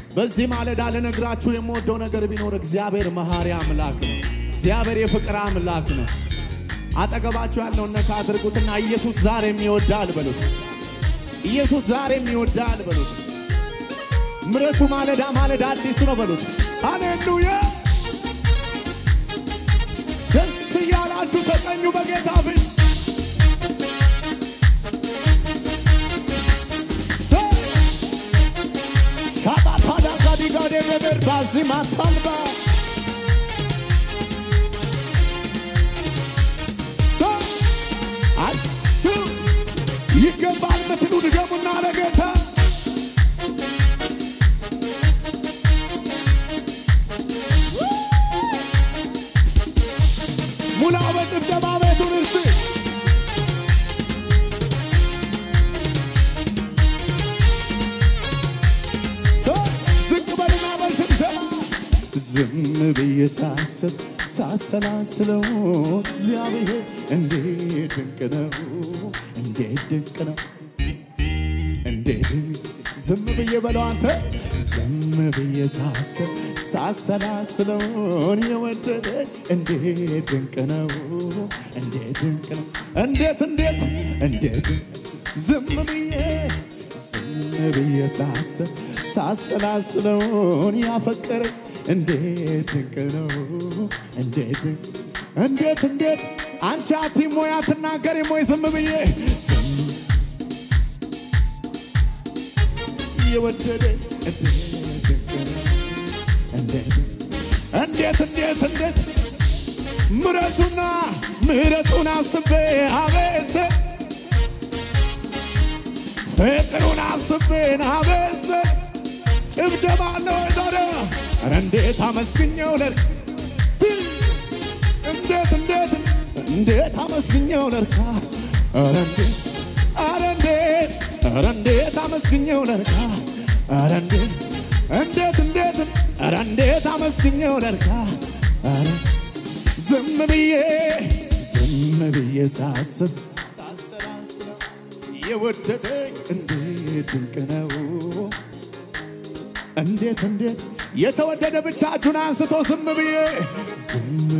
በዚህ ማለዳ ልነግራችሁ የምወደው ነገር ቢኖር እግዚአብሔር መሐሪ አምላክ ነው። እግዚአብሔር የፍቅር አምላክ ነው። አጠገባችሁ ያለውን ነካ አድርጉትና ኢየሱስ ዛሬም ይወዳል በሉት። ኢየሱስ ዛሬም ይወዳል በሉት። ምሕረቱ ማለዳ ማለዳ አዲስ ነው በሉት። ሃሌሉያ! ደስ እያላችሁ ተቀኙ በጌታ ፊት ሳባታዳ ጋዲጋዴ ነበር ባዚ ማታልባ አሱ ይገባል ምትሉ ድገሙና ለጌታ ሙላው በጭብጨባ ቤቱን እስቲ ዝቅ በልና በስብሰባ ዝም ብዬ ሳስብ ሳሰላስለው እግዚአብሔር እንዴት ድንቅ ነው፣ እንዴት ድንቅ ነው፣ እንዴት ዝም ብዬ በለው አንተ ዝም ብዬ ሳስብ ሳሰላስለውን የወደደ እንዴት ድንቅ ነው፣ እንዴት ድንቅ ነው፣ እንዴት እንዴት እንዴት ዝም ብዬ ዝም ብዬ ሳስብ ሳሰላስለውን ያፈቀረ እንዴት ድንቅ ነው እንዴት ድንቅ እንዴት እንዴት አንቺ አቲም ወይ አትናገሪም ወይ ዝም ብዬ ዝም የወደደ እንዴት ድንቅ ነው እንዴት እንዴት እንዴት እንዴት ምረቱና ምረቱን አስቤ አቤት ፍቅሩን አስቤን አቤት ጭብጨባ አለ ወይ ታዲያ? ኧረ እንዴት አመስግኘው ለርካ እንዴት እንዴት እንዴት አመስግኘው ለርካ ኧረ እንዴት ኧረ እንዴት ኧረ እንዴት አመስግኘው ለርካ ኧረ እንዴት እንዴት እንዴት ኧረ እንዴት አመስግኘው ለርካ ኧረ ዝም ብዬ ዝም ብዬ ሳስብ ሳሰላስለው የወደደኝ እንዴት ድንቅ ነው እንዴት እንዴት የተወደደ ብቻ እጁን አንስቶ ዝም ብዬ ዝም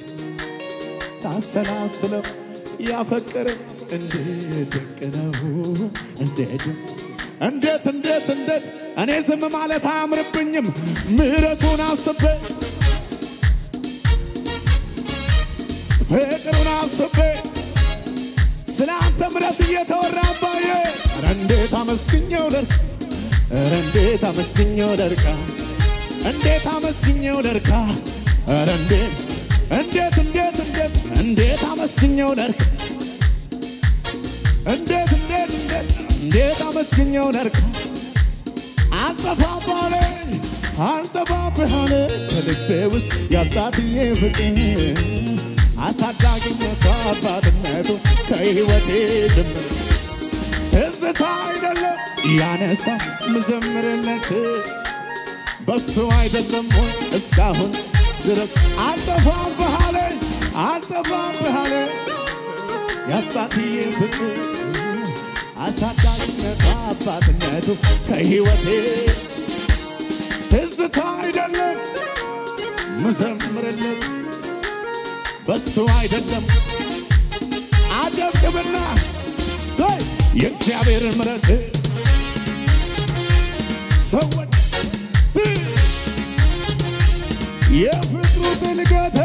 ሳሰላስለው ያፈቀረ እንዴት ድንቅ ነው እንዴት እንዴት እንዴት እንዴት እኔ ዝም ማለት አያምርብኝም ምሕረቱን አስቤ ፍቅሩን አስቤ ስለ አንተ ምሕረት እየተወራ አባዬ ኧረ እንዴት አመስግኘው ደርካ ኧረ እንዴት አመስግኘው ደርካ እንዴት አመስግኘው ደርካ ኧረ እንዴት እንዴት እንዴት እንዴት እንዴት አመስግኘው ደርካ እንዴት እንዴት እንዴት እንዴት አመስግኘው ደርካ አልጠፋባለኝ አልጠፋብሃለ ከልቤ ውስጥ የአባትዬ ፍቅር አሳዳጊነቱ አባትነቱ ከሕይወቴ ጀምር ትዝታ አይደለም ያነሳ ምዘምርነት በሱ አይደለም ሆይ እስካሁን ድረስ አልጠፋም ባህሌ አልጠፋም ባህሌ የአባትዬ ፍቅር አሳዳጊነቱ አባትነቱ ከሕይወቴ ትዝታ አይደለም ምዘምርነት በሱ አይደለም አጨብጭብና ሰይ የእግዚአብሔርን ምሕረት ሰዎች የፍቅሩ ጥልቀቴ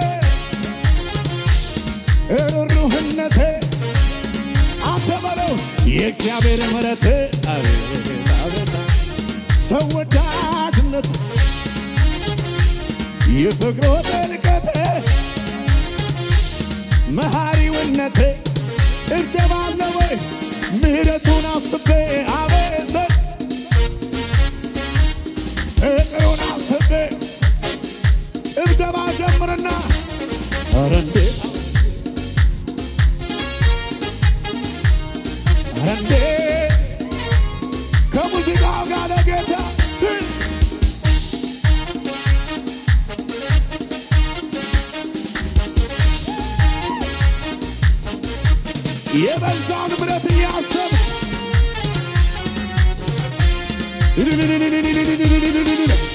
ሩህሩህነቴ አንተ በለው የእግዚአብሔር ምሕረት አቤት አቤት ሰው ወዳድነት የፍቅሩ ጥልቀቴ መሐሪውነቴ ጭብጨባ አለ ወይ ምሕረቱን አስቤ አቤት ፍቅሩን አስቤ ጭብጨባ ጀምርና ኧረ እንዴት ኧረ እንዴት ከሙዚቃው ጋር ለጌታ ትን የበዛውን ምሕረት እያሰብ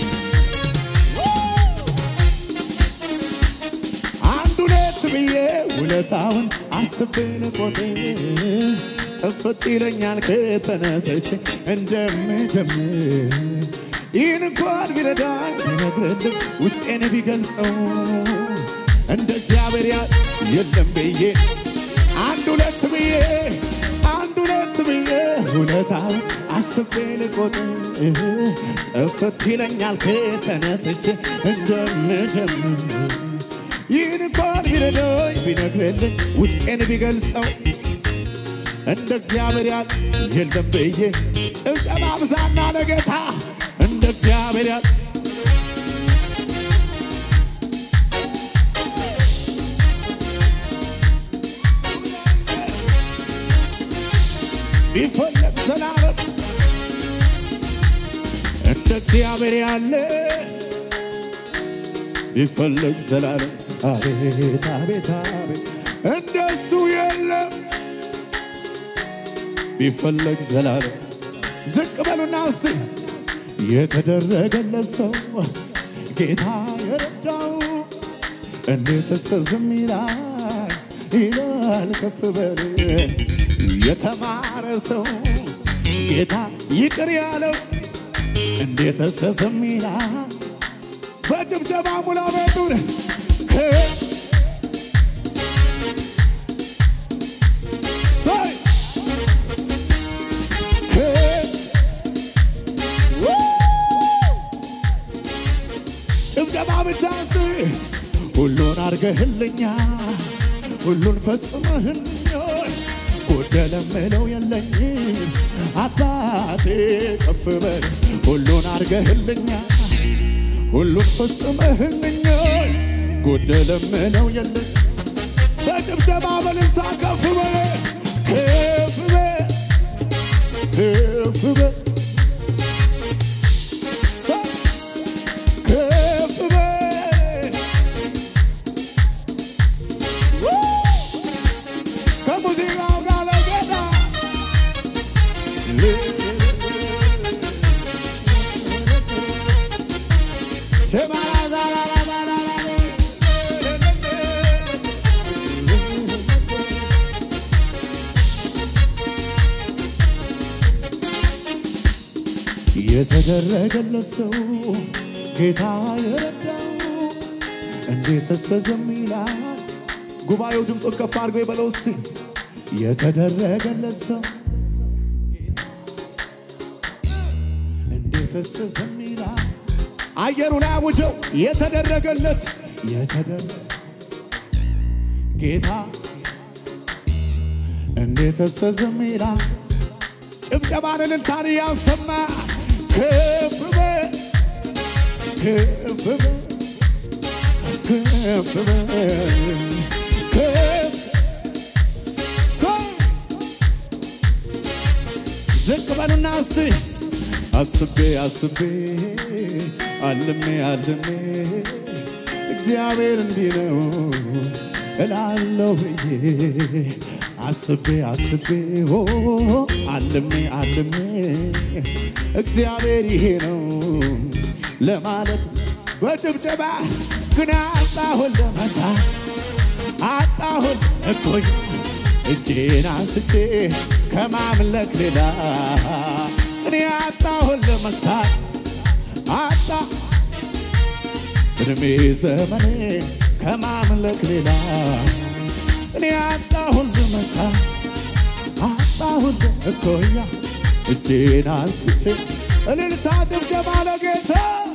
ውለታውን አስቤ ልቆጥር ጥፍት ይለኛል ከተነሰች እንደምጀምር ይህን እንኳን ቢረዳኝ ቢነግርልኝ ውስጤን ቢገልጸው እንደ እግዚአብሔር ያ የለም ብዬ አንድ ሁለት ብዬ አንድ ሁለት ብዬ ውለታውን አስቤ ልቆጥር ጥፍት ይለኛል ከተነስቼ እንደምጀምር ይህን እንኳን ቢረዳኝ ቢነግርልኝ ውስጤን ቢገልጸው እንደ እግዚአብሔር ያለ የለም ብዬ ጭብጨባ ብዛና ለጌታ እንደ እግዚአብሔር ያለ ቢፈለግ ዘላለም እንደ እግዚአብሔር ያለ ቢፈለግ ዘላለም አቤት አቤት አቤት እንደሱ የለም ቢፈለግ ዘላለም ዝቅ በሉና እስቲ የተደረገለት ሰው ጌታ የረዳው እንዴትስ ዝም ይላል ይላል ከፍ በል የተማረ ሰው ጌታ ይቅር ያለው እንዴትስ ዝም ይላል በጭብጨባ ሙላ በሉን ሰይ ጭብጨባ ብቻ እስቲ ሁሉን አርገህልኛ ሁሉን ፈጽመህልኛል ጎደለ ምለው የለኝ አባቴ ከፍ በል ሁሉን አርገህልኛ ሁሉን ፈጽመህልኛል ጎደለ ምለው የለኝ በጭብጨባ በልልታ ከፍ በል ከፍ በል ከፍ በል ከፍ በል ከሙዚቃው ጋር ለጌታ የተደረገለት ሰው ጌታ የረዳው እንዴትስ ዝም ይላል? ጉባኤው ድምፁን ከፍ አድርጎ የበለው እስቲ የተደረገለት ሰው እንዴትስ ዝም ይላል? አየሩ ላይ አውጀው የተደረገለት የተደረገ ጌታ እንዴትስ ዝም ይላል? ጭብጨባን እልልታን ያሰማ ከፍ በል ከፍ በል ከፍ በል ከፍ ሰው ዝቅ በሉና እስቲ አስቤ አስቤ አልሜ አልሜ እግዚአብሔር እንዲህ ነው እላለሁ ብዬ አስቤ አስቤ ኦ አልሜ አልሜ እግዚአብሔር ይሄ ነው ለማለት በጭብጨባ ግን አጣሁን ለመሳ አጣሁን እኮይ እጄን አንስቼ ከማምለክ ሌላ እኔ አጣሁን ለመሳት አጣ እድሜ ዘመኔ ከማምለክ ሌላ እኔ አጣሁን ለመሳት አጣሁን እኮያ እጄን አንስቼ እልልታ ጭብጨባ ለጌታ